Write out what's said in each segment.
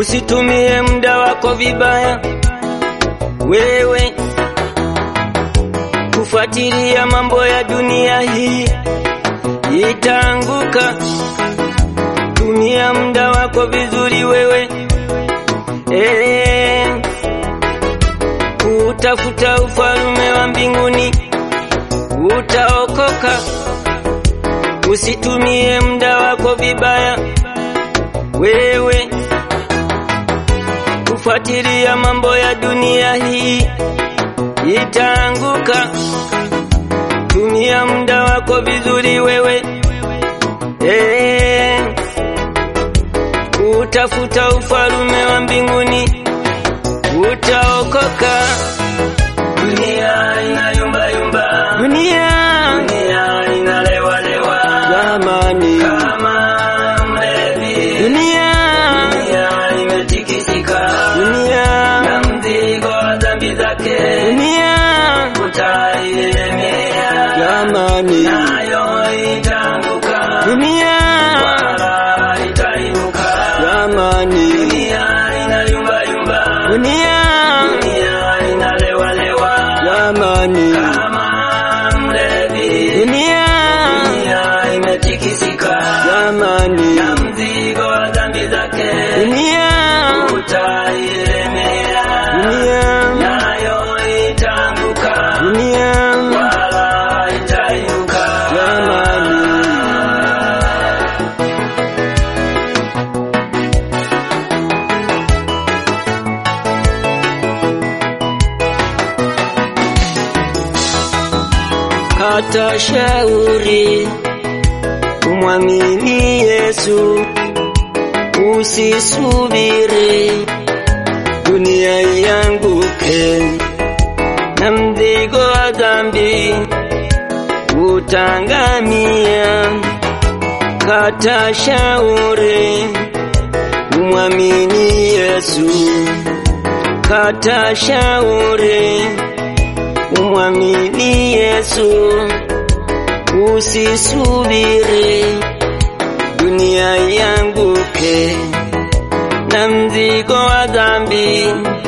Usitumie muda wako vibaya, wewe kufuatilia mambo ya dunia hii, itaanguka. Tumia muda wako vizuri wewe, eh, utafuta ufalme wa mbinguni, utaokoka. Usitumie muda wako vibaya, wewe kufuatilia mambo ya dunia hii, itaanguka. Tumia muda wako vizuri wewe, eh, utafuta ufalme wa mbinguni, utaokoka. Dunia inayumba yumba, Dunia dunia inalewalewa jamani, kama mlevi. dunia Dunia imetikisika dunia na mzigo wa dhambi zake dunia utailemea, jamani, nayo itaanguka dunia wala itainuka. jamani, Dunia inayumba yumba, dunia dunia inalewalewa jamani, kama mlevi. dunia Dunia imetikisika jamani, na mzigo wa dhambi zake dunia utailemea, dunia nayo itaanguka dunia wala itainuka. jamani. Kata shauri, umwamini Yesu, usisubiri dunia ianguke na mzigo wa dhambi utangamia. Kata shauri, umwamini Yesu, kata shauri umwamini Yesu, usisubiri dunia ianguke na mzigo wa dhambi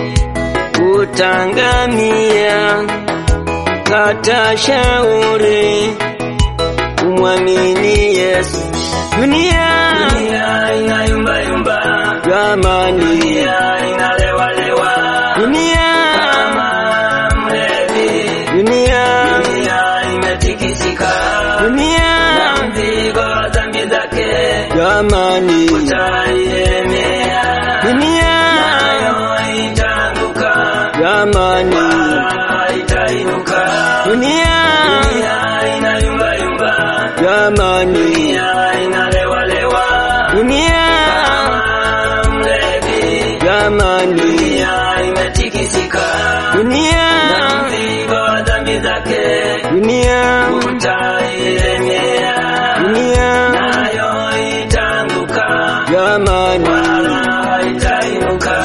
utangamia. Kata shauri, umwamini Yesu. Dunia Dunia inayumba yumba, jamani, dunia inalewalewa dunia kama mlevi. dunia Dunia imetikisika dunia na mzigo wa dhambi zake jamani, utailemea, dunia nayo itaanguka jamani, wala itainuka. dunia Dunia inayumba yumba, jamani, dunia inalewalewa dunia kama mlevi. jamani, Dunia imetikisika dunia na mzigo wa dhambi zake dunia utailemea, dunia nayo itaanguka jamani, wala itainuka.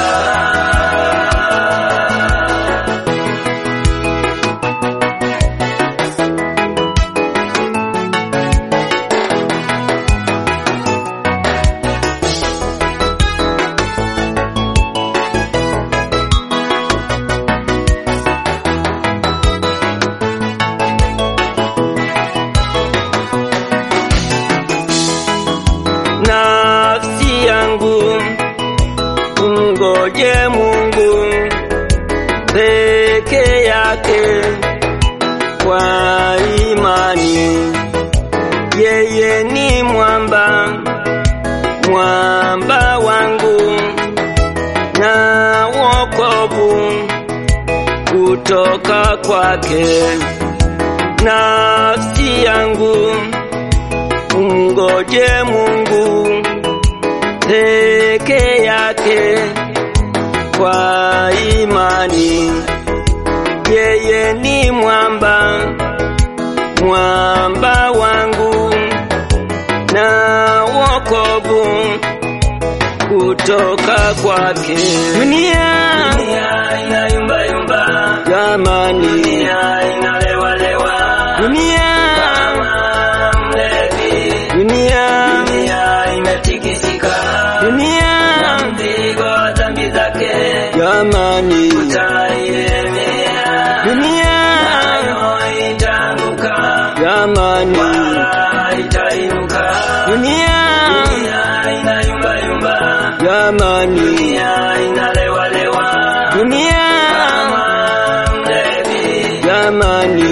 nafsi yangu mngoje Mungu peke yake kwa imani, yeye ni mwamba, mwamba wangu na wokovu kutoka kwake. Nafsi yangu mngoje Mungu peke yake kwa imani, yeye ni mwamba, mwamba wangu na wokovu kutoka kwake. Dunia Dunia inayumba yumba, jamani, dunia inalewalewa dunia kama mlevi. dunia Dunia imetikisika dunia na mzigo wa amani